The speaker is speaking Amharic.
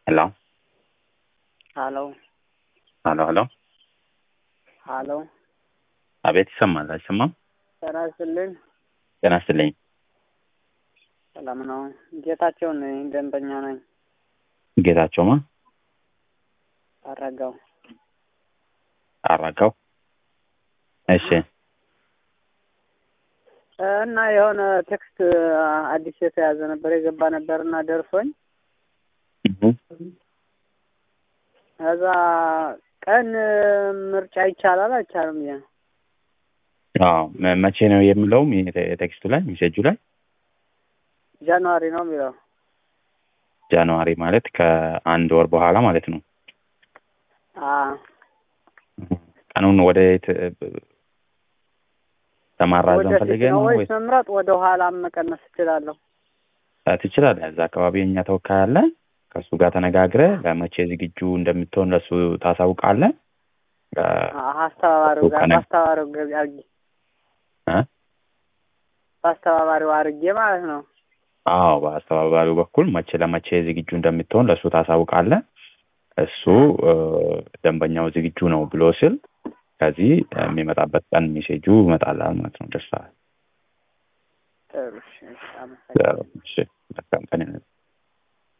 ሄሎ ሀሎ ሀሎ ሀሎ ሀሎ አቤት ይሰማል አይሰማም? ጤና ይስጥልኝ። ጤና ይስጥልኝ። ሰላም ነው። ጌታቸው ነኝ፣ ደንበኛ ነኝ። ጌታቸውማ አረጋው አራጋው። እሺ እና የሆነ ቴክስት አዲስ የተያዘ ነበር የገባ ነበር እና ደርሶኝ እሁ። ከዛ ቀን ምርጫ ይቻላል አይቻልም? ያ አዎ መ- መቼ ነው የሚለውም ይሄ ቴ- ቴክስቱ ላይ ሜሴጁ ላይ ጃንዋሪ ነው የሚለው። ጃንዋሪ ማለት ከአንድ ወር በኋላ ማለት ነው። አዎ ቀኑን ወደ የት ለማራዘም ወደፊት ፈልገህ ነው ነው ወይስ ወይስ መምረጥ ወደ ኋላ መቀነስ እችላለሁ? አ፣ ትችላለህ። እዛ አካባቢ የኛ ተወካይ አለ። ከእሱ ጋር ተነጋግረህ ለመቼ ዝግጁ እንደምትሆን ለእሱ ታሳውቃለህ። አ፣ አዎ፣ አስተባባሪው ጋር ከነ- በአስተባባሪው ገቢ አድርጌ እ? በአስተባባሪው አድርጌ ማለት ነው። አዎ በአስተባባሪው በኩል መቼ ለመቼ ዝግጁ እንደምትሆን ለእሱ ታሳውቃለህ። እሱ እ፣ ደንበኛው ዝግጁ ነው ብሎ ስል ከዚህ የሚመጣበት ቀን ሜሴጁ ይመጣላል ማለት ነው። ደርሰዋል። ጥሩ እሺ፣ እሺ፣ አመሰግናለሁ። እሺ መልካም ቀን ይሁንልህ።